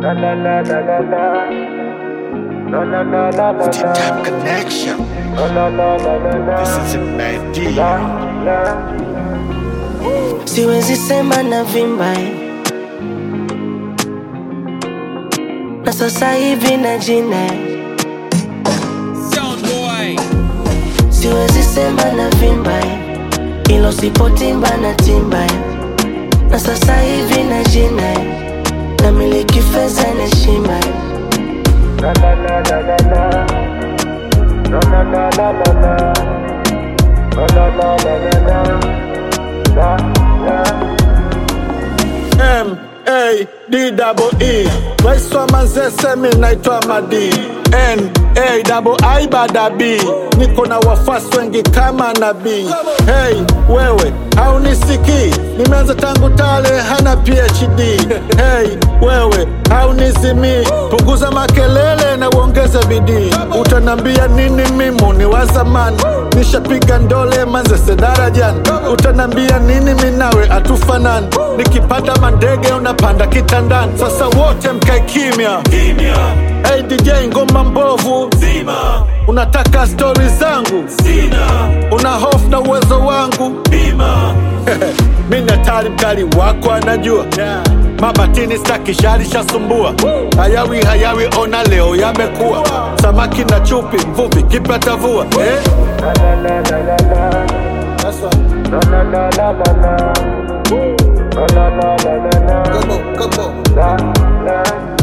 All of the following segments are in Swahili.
La la la la la la. La la la la la Tip la. Tap Connection. La la la la la la. This is a bad La deal. la. siwezi sema na vimba eh. na sasa hivi na jina eh. siwezi sema na vimba eh. ilo sipotimba na timba eh. na sasa hivi na jina eh. na miliki fedha na heshima eh. La la la la la la. La la la la la la. La la la la la la. La la. M A D double E Waiswa Manzese mi naitwa Madi N A double I bada B Niko na wafuasi wengi kama nabii Hey wewe haunisikii Nimeanza tangu tale hana PhD Hey wewe haunizimii Punguza makelele na uongeze bidii Utanambia nini mimu ni wa zamani Nishapiga ndole Manzese darajani Utanambia nini minawe atufanani Nikipanda mandege unapanda kitandani Sasa wote mkae kimya Hey DJ ngoma mbovu Zima, Unataka stori zangu sina, Una hofu na uwezo wangu bima, mi ni hatari mkali wako anajua mabatini staki shari shasumbua hayawi hayawi ona leo yamekuwa samaki na chupi mvuvi kipata vua eh? La la la la la la. That's right. La la la la la la. La la la la la la. Come on, come on. La la.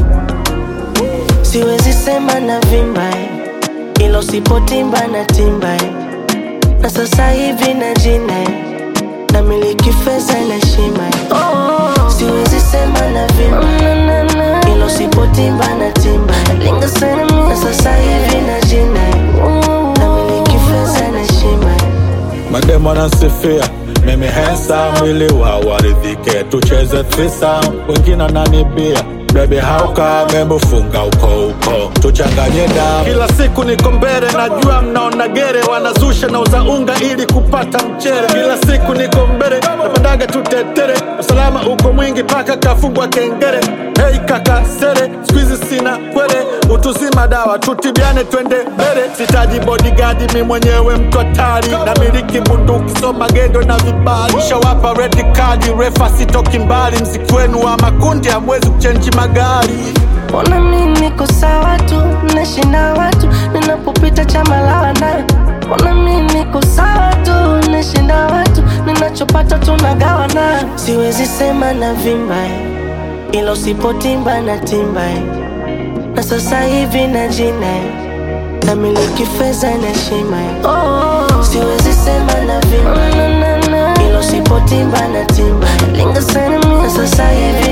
siwezi sema na vimba eh. ilo sipotimba na timba eh. na sasa hivi na jina eh. na miliki fedha na heshima eh. siwezi sema na vimba ilo sipotimba na timba eh. na sasa hivi na jina eh. na miliki fedha na heshima eh. mademo anansifia mimi hensa mwili wa waridhike tucheze trisa wengine ananibia bebi hauka memufunga uko uko tuchanganye damu kila siku niko mbele najua mnaona gere wanazusha na uza unga ili kupata mchere kila siku niko mbele napandaga tutetere usalama uko mwingi paka kafungwa kengere hei kaka sere skuizi sina kwele utuzima dawa tutibiane twende mbele sitaji bodigadi mi mwenyewe mtu hatari na miliki bunduki so magendo na vibali shawapa redi kadi refa sitoki mbali mziki wenu wa makundi hamwezi kuchenji magari Mbona mi niko sawa tu, nashinda watu ninapopita chama la wana. Mbona mi niko sawa tu, nashinda watu ninachopata tunagawana. Siwezi sema na vimba eh, ila usipotimba na timba eh. na sasa hivi na jina eh, na miliki fedha na heshima eh. Siwezi sema na vimba ila usipotimba na timba eh. na sasa hivi